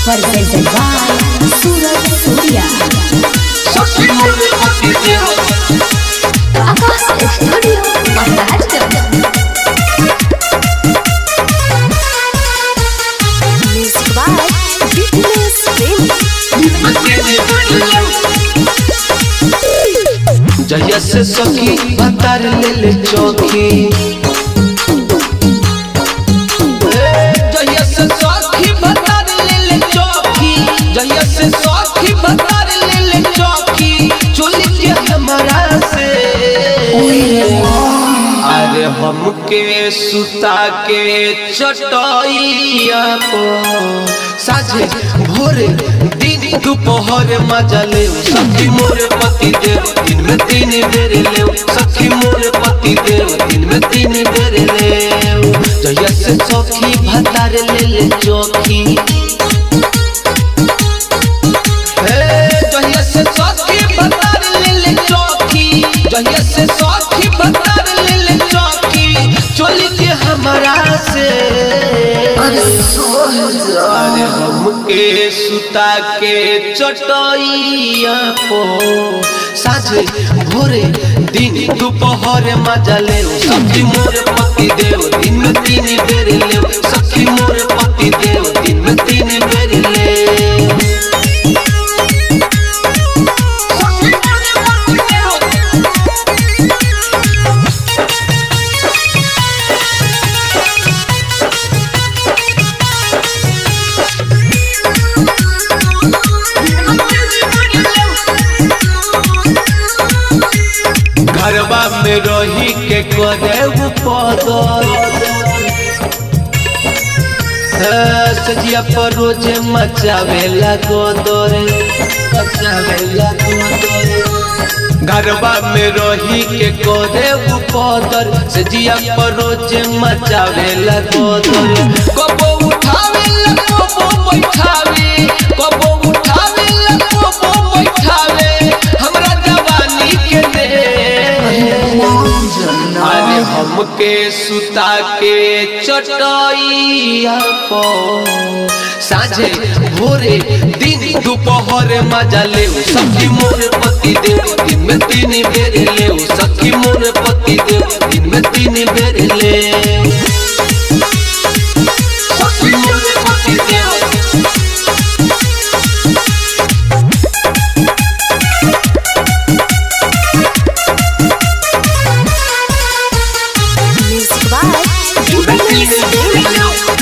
presented by Suraj Surya. Akas Studio Maharashtra. Music by Fitness Film. जहिया से सखी भतार ले ले चौकी जहिया से सखी भतार ले ले चौकी जहिया से सखी भतार ले ले चौकी चोली के हमारा से अरे हमके सुता के चटैया को साझे भोरे दिन दोपहर मजा ले सखी मोरे पति देव दिन में तीन बेर ले सखी मोरे पति देव दिन में तीन बेर ले जहिया से सखी भतार ले ले चौकी हे जहिया से सखी भतार ले ले चौकी जहिया से सखी भतार ले ले चौकी चोली के हमारा से अरे हमके सुता के चटैया को साझे भोरे दिन दोपहर मजा ले सखी मोर पति देव दिन में तीन बेर ले सखी मोर पति देव दिन में तीन बेर ले घरबा में रही के करे वो पदर सजिया पर रोज मचावेला गोदर मचावेला गोदर घरबा में रही के करे वो पदर सजिया पर रोज मचावेला गोदर कबो उठावेला कबो बैठावे कबो उठावेला कबो बैठावे हमरा जवानी के दे अरे हमके सुता के चटैया को साझे भोरे दिन दोपहर मजा ले सखी मोर पति देव दिन में तीन बेर ले सखी मोर पति देव दिन में तीन बेर ले सखी मोर पति देव Music by Fitness Film.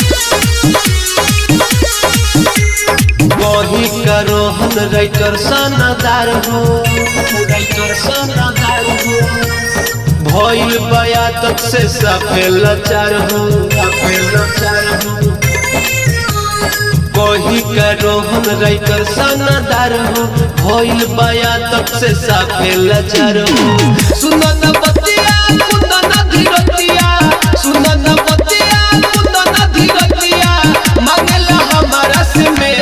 वही करो हम राइटर सनदार हो राइटर सनदार हो भइल बया तक से सफेल लाचार हो सफेल लाचार हो वही करो हम राइटर सनदार हो भइल बया तक से सफेल लाचार हो सुन न बतिया सुन न धीरतिया सुन न बतिया सुन न धीरतिया मांगला हमारा से में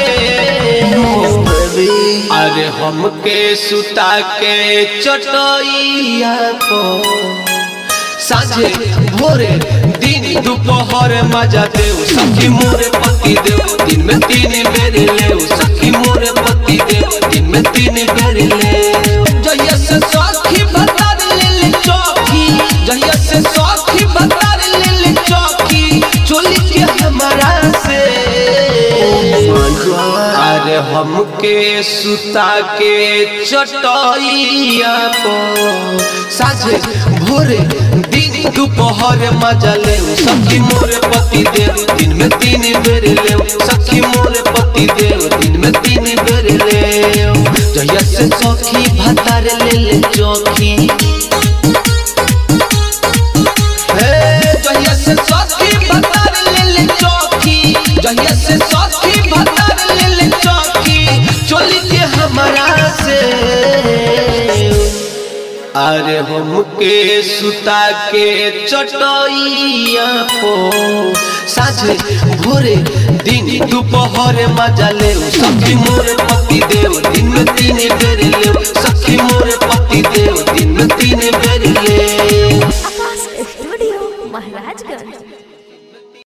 अरे हमके सुता के चटैया को साझे भोरे दिन दोपहर मजा देव सखी मोरे पति देव दिन में तीन बेर ले सखी मोरे पति देव दिन में तीन बेर ले जहिया से सखी भतार ले ले चौकी जहिया से सखी भतार ले ले चौकी चोली के हमारा से अरे हमके सुता के चटैया को साझे भोरे दिन दोपहर मजा ले सखी मोरे पति देव दिन में तीन बेर ले सखी मोरे पति देव दिन में तीन बेर ले जहिया से सखी भतार ले ले चौकी हे जहिया से सखी भतार ले ले चौकी जहिया से सखी भतार ले ले चौकी चोली के हमारा से अरे हमके सुता के चटैया को साझे भोरे दिन दोपहर मजा ले सखी मोरे पति देव दिन में तीन बेर ले सखी मोरे पति देव दिन में तीन बेर ले Akas Studio Maharashtra.